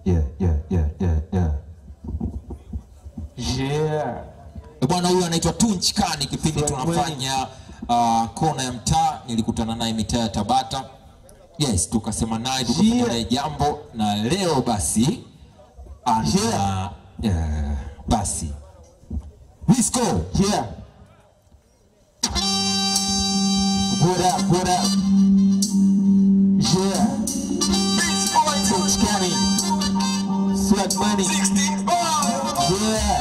yeah, yeah, yeah, yeah, yeah. Yeah. bwana huyu anaitwa tunchkani kipindi Swag tunafanya uh, kona ya mtaa nilikutana naye mitaa ya tabata yes tukasema naye tukafanya Yeah. naye jambo na leo basi ana Yeah. yeah, basi Let's go. Yeah. What up, what up? Yeah. Coach County. Swag money. Yeah.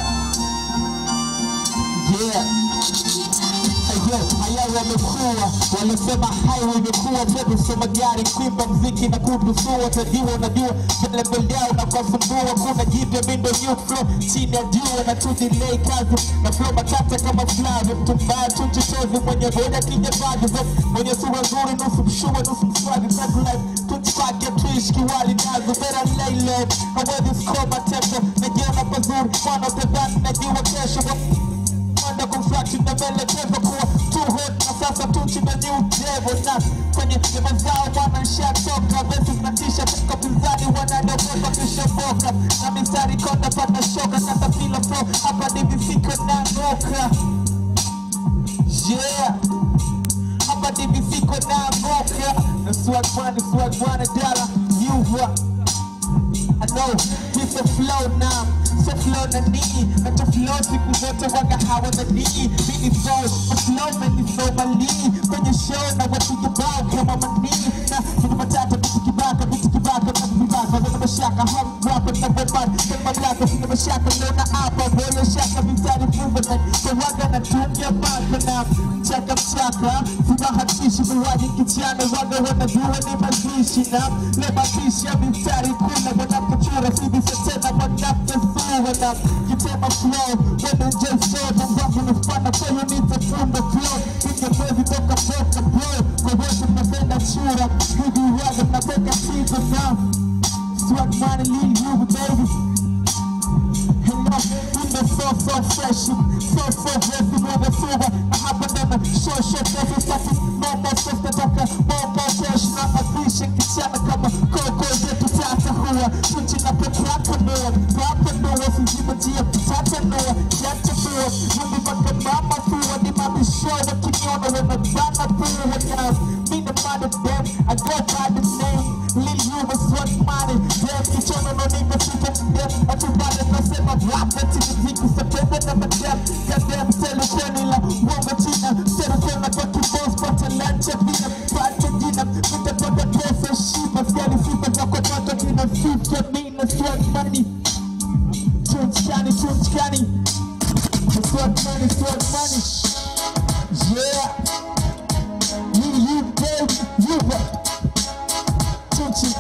Yeah. Ayo, haya wamekuwa walisema hai wamekuwa tena soma gari kuimba mziki na kudusua tajua unajua level yao na kuwasumbua kuna jipya mindo new flow chini ya jua na tu delay kazi na flow matata kama flavi mtu mbaya tu mchochezi mwenye boda kijabaji mwenye sura nzuri nusu mshua nusu mswagi tag life tunchipake tuishi kiwali nazo vera lele hawezi skoma tempo najiona pazuri mwana tedhani najua kesho Mwanda construction na maelekezo kuwa too hot na sasa tuchi na new devil na kwenye nyama zao bwana nishatoka verses na tisha toka pinzani wanadokota kishoboka na mistari konda pata shoka na tafila flow hapa ni visiko na ngoka yeah hapa ni visiko na ngoka na swag money swag money dollar you what I know it's a flow now so flow na nii na to flow siku zote waga hawa na nii mini flow a flow man ni flow malii kwenye show na watu kibao kama manii na kuna matata vitu kibaka vitu kibaka na vibaka wana mashaka hum rapper na bomba kama mamlaka sina mashaka leo na hapa boyo shaka mistari movement so waga na tungia maka na mchaka mchaka sibahatishi viwaji kichana waga wanajua ni mazishi na le mazishi ya mistari kuna wanapochora sibisa tena wanapesua na kitema flow wena jeso na mbavu nafana kwa hiyo nitafunda flow ingewezi toka toka bro kwa wote mnapenda chura hivi waga mnapeka sizo na swag money leave you baby Hello, in the so so fresh, so so blessed with the silver. I happen to show show every starting. No more stuff that I can, no more cash. Not a fish and kichana kama koko zetu tata huwa. Tunchi na petraka noa, papa noa, sijima jia tata noa. Yata noa, yumi maka mama fuwa. Ni mami show wa kiniona wana bana fuwa now. Me the mother them, I go by the name. Lil Uber swag money, them kichona no nigga sita them. Atubale nasema rap eti mziki sepende na madam. Goddamn telefoni la uongo china. Telefona kwa kibos pata lunch vina pata jina. Nitapata pesa shiba siali sifa za kwa pato tina fifty mina swag money. Tunchkani, tunchkani. Swag money, swag money. Yeah. You, you, baby, you, Tunchi.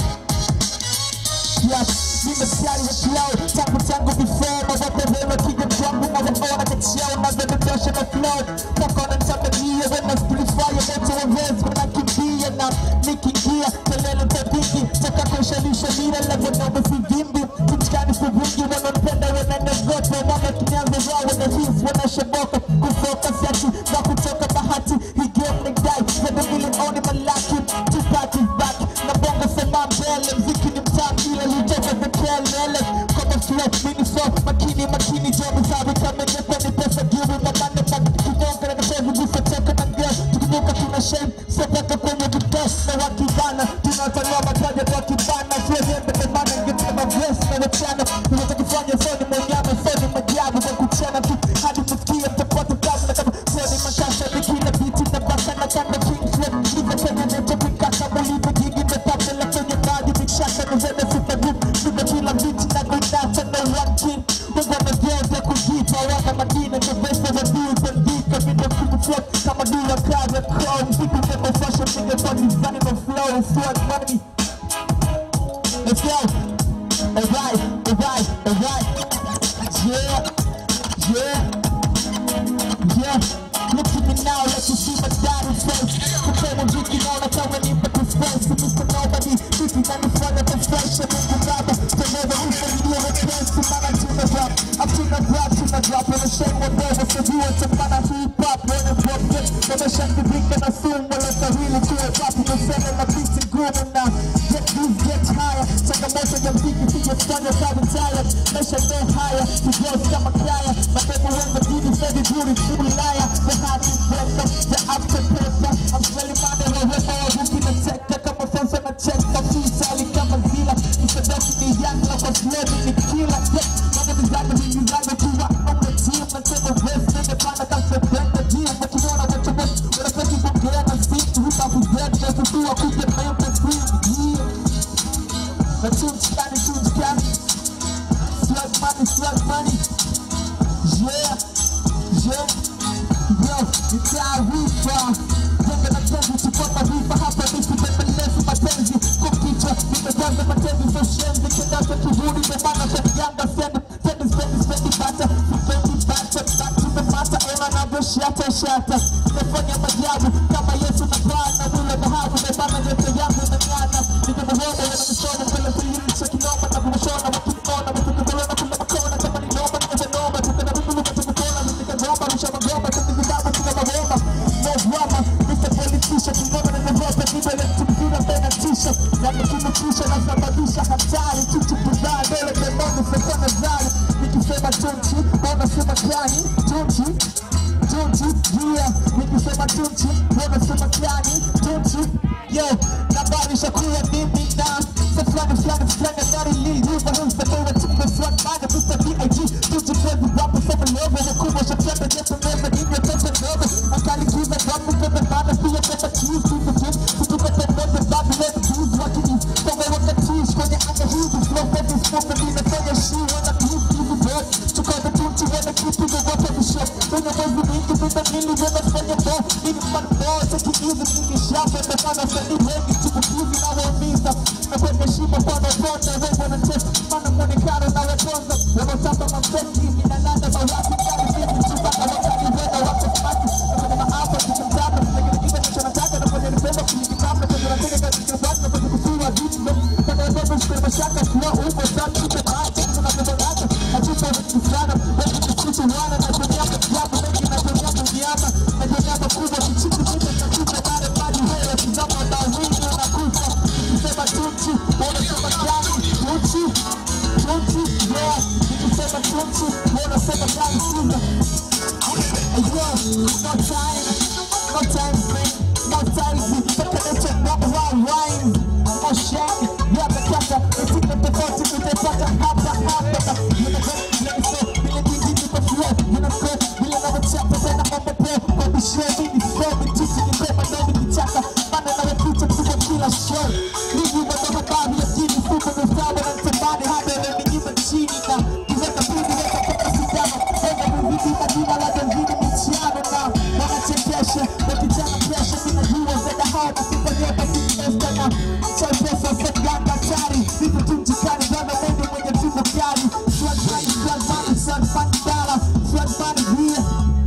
Yes, nimestari wa flow tangu tangu before mawapelelo kija kwangu na waona kachao na zededosha na flow mpaka wananitamania wena splifaya moto wa vez wanakimbia na nikiingia kelele tapiki toka kushalisha mira levo na umesivimbi kumchikani sivungi wanampenda wananiogopa wana kinyanza wao wana his wanashoboka kufocus yaki na kutoka bahati hii game ni dai zede milioni malaki tupati back na bongo sema mbele mziki ni mtamu ila litoka the kelele kama flow mini flow makini makini jobu sabi kama nyepe ni pesa gibu mamane na kinyonga na kashevu gusa toka na girl tukinyuka tuna shame sepeka kwenye vitos na wakibana tunatania mataja kwa kibana siwezembe emana ngetema vesi na wachana unatakifanya foni mwenyama foni majabu kwa kuchana tu hadi msikia mtapata kazi na kama foni makasha ni kila biti na basa na kanda king flip hivyo kwenye neto kuikaka mulipo jigi mepata la kwenye maji mishaka na zene super group Nime kila biti na kuinata na one king Mungu amegeza kujipa wana madina na vesa za duu kuandika Mina kutu flop kama duu ya kaza crown Vitu kama fashion nigga kwa design of flow Swag money Let's go Alright, alright, alright Yeah, yeah Yeah, look at me now, let you see my daddy face. Kupenda jiki naona kama nipa disgrace. Mr. Nobody, vitu nanifanya confession. Mungu Baba, teneza ufamilia wepesi. Maana tuna rap, hatuna rap, tuna rap. Wana shame wa bobo, sijua tamana hip hop. Wana pop hit, wameshathibika na sumu. Wanastahili kuwa rap, umesema na beat ngumu na get these get higher. Changamoto ya mziki Kufanya kazi tala, maisha ndo haya Kijozi kama kaya, mapepo wengi dini Fedi duri, ulaya The heart is better, the after pressure I'm smelling money, wherever I walk in the sector Kama fonsa na cheka, freestyle kama zila Msadoki ni yanga, kwa sledi ni kila Yeah, mwana mizaga, mimi zaga Kuwa on the team, nasema west Nende pana kasa benda, jia Makimona wacha west, wanapeki kuongea na situ Hupa kuzeti, na kutua kuja mayembe free Yeah na tuntikani tuntikani Slug money, slug money Yeah, yeah Yo, ni taarifa Jenga na tenzi, chukua maarifa Hapa ni kutembelezi mapenzi Kwa kichwa, nimejaza matenzi So shenzi, kendaza kivuli Ndio maana kwa yanga sendi Sendi, sendi, sendi bata Sipendi bata, back to the matter Ema navyo shata, shata Nimefanya majabu Kama Yesu na Bwana Mule dhahabu Nimebana yote yangu imeng'ana Nimemuona yanamisona Mbele kulimisha kinoma Na kumshona Wakimona Wakimukolona Kula makona Kama ni noma Nimezenoma Tukana mimi Tukana Nikagomba Rusha magomba Tuki vitabu Tuka magomba No drama Mr. Politician Kingoma na nevote Nibele tumzina Bena tisha Na nikimutisha Na sababisha hatari Chuchu kuzaa Dole demoni Sekwa na zari Nikisema tunchi Bona sema kani Tunchi Tunchi, yeah, nikisema tunchi, wanasema kiani, tunchi, yo, nabarisha kuwa mimi na sa fulani fulani fulani gari liliva himsa kwa tumbe fulani mana Mr. B.I.G. tunchi kwezi wapo sema logo wakubwa shatenda jesu meza ninyo tete logo akali kiza wapo pepe bana pia pepe cheese kiza jim kutuka tembeze Babylon Jews wakini Songa wakatish kwenye anga hizi flow pepe smoke ninafanya shi wana beef hizi bro tukada tunchi wana kipi the water the show kwenye mwezi mingi vita mili wanafanya bo mini man bo take it easy mingi shafa na mana sani wengi chipukizi na waumiza na kwenye shimo kwa naponda we wana test mana mwonekano na watonza wanatamba mafeki inalanda mawapi kari sisi chupa na wakati wena wako smati na kwenye maafa tukimtaka lakini kile nachonataka na kwenye nipenda kulikitamba kwenye nataka kazi kirabati na kwenye kusura vitu kwenye watoto shukuru mashaka kuwa upo sana tupe maata tunapendanaga hatupa vitu sana wengi kusitu wana na kwenye hapa jabu mengi na kwenye hapa nyama na kwenye hapa kubwa kichiku kitu cha kupa mare mali wewe kizama na wingi unakufa nikisema tunchi wanasema gani tunchi tunchi yeah nikisema tunchi wanasema gani siza Yo, no time, no time, man, no time, tekeleza no wild wine, no shame, yeah, bekata, etika tofauti utaipata hapa hapa, unajua vile jinsi niko flow, unajua vile navyochapa tena mambo pro, kwa bishia mimi flow, mitusi ni pema na nikichaka, maana nawepita kubwa kila show, ligi wana mababu ya jini, fuko mifraba na mtamani, hadi ananinyima chini na kiweka pindi weka paka sindano, wenga muziki na jina la David michiano na wanachekesha wakijana presha ninajua zeda hao na sifa nyota kiesta na chai pesa seganga hatari vitu tu mjikani bwana mungu mwenye tumbo kali swag money swag money swag money dollar swag money here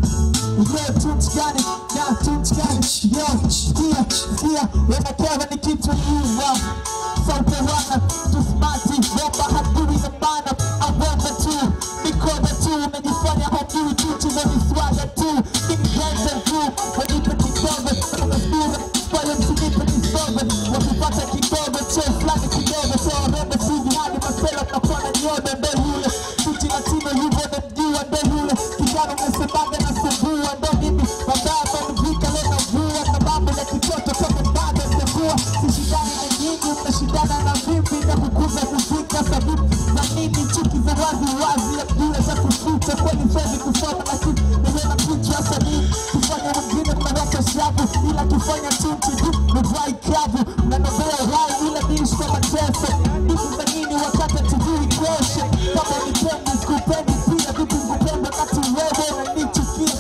Yo, tunchikani, na tunchikani, yo, skia, skia, wanakewa ni kitu nyuva Sauti wana, tusmati, bomba hadui na mana Aweza tu, mikono tu, umejifanya hajui tunchi za miswaga tu Mini ganja tu, wanipe kidogo, kama sura, pale msinipe kisogo Wakipata kidogo, cheo fulani kidogo, so warembe sivi hadi masela mnakuwa na nyodo ndo yule Suti latino hivyo namjua ndo yule Kijana umesemaga na sumbua ndo mimi Mabaya amenivika leo navua na mambo ya kitoto kama bado sivua Sishindani na nyinyi mnashindana na mimi na kukuza kufika sababu na mimi chuki za wazi wazi ya bila za kuficha kweli fezi kusoma lakini nimeona picha sanii kufanya wengine mnaweka shavu ila kufanya tunchi tu ni dry kavu na nobea hai ila niishi kwa mateso hizi za nini wakati tujui kesho kama unipendi sikupendi pia vipi ngupenda wakati wewe unanichukia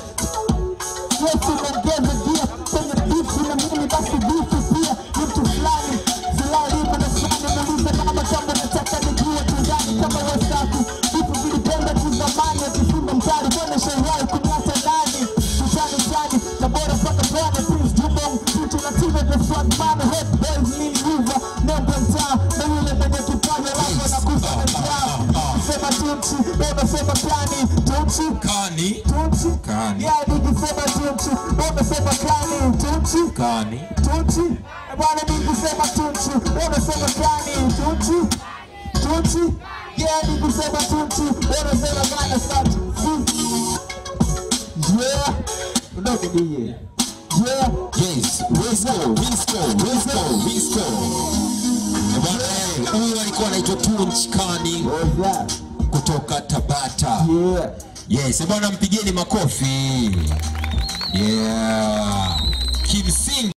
Yesu unaongeza gia kwenye bifu na mimi basi bifu pia ni mtu fulani fulani kuna fulani nauliza kama kama nataka nijue tundani kama wasafi vitu vilipenda tu zamani akifunga mtari bwana sherai kumlata nani tutani tani na bora mpaka bwana prince jumbo mtu na timu the swag man head boys mini mover nembo mtaa na yule mwenye kipaji alafu anakufa na njaa sema tunchi beba sema kani tunchi kani tunchi Kani. yeah nikisema tunchi umesema kani tunchi kani tunchi bwana nikisema tunchi umesema kani tunchi tunchi yeah ni kusema tunchi wanasema gana sana yeah udogo DJ yeah Yes, Wisco, Wisco, Wisco, Wisco. Eh, bwana, eh, Huyu alikuwa anaitwa Tunch Kani what's that kutoka Tabata. yeah Yes, eh, bwana mpigeni makofi. Yeah. Kimsingi